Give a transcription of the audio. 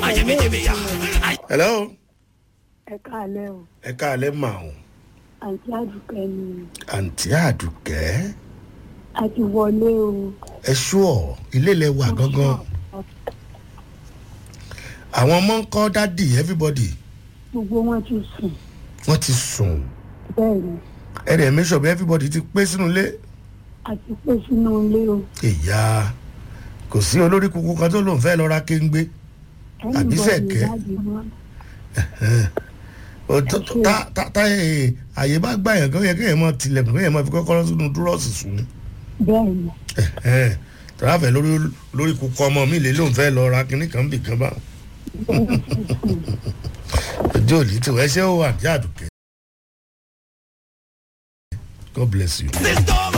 hello ẹ káàlẹ́ o ẹ káàlẹ́ mà o àǹtí àdùkẹ́ ni àǹtí àdùkẹ́ a ti wọlé o. ẹ ṣúọ̀ ilé ilẹ̀ wà gángan àwọn ọmọ ń kọ́ dádì everybody gbogbo wọn ti sùn wọ́n ti sùn bẹ́ẹ̀ ni ẹ̀rẹ̀ mi sọ̀bẹ̀ everybody ti pé sínú ilé a ti pé sínú ilé o. ìyá kò sí olórí kúkú kan tó lòun fẹ́ lọ ra kéńgbé Àbí sẹ̀kẹ́? Ó tó- tó- tá- tá- tá ẹ̀, àyè bá gbà yàn kó yẹ kéèyàn mọ tilẹ̀kùn kéèyàn mọ fi kọ́kọ́rọ́ sínú dúrọ́ọ̀sì sùn bẹ́ẹ̀ ni tọ́láfẹ́ lórí lórí kúkú ọmọ mi lè lóun fẹ́ lọ ra kinní kan bì kan bá ojú òní tí wọ́n ṣe ó wà ní àdùkẹ́ God bless you. Sister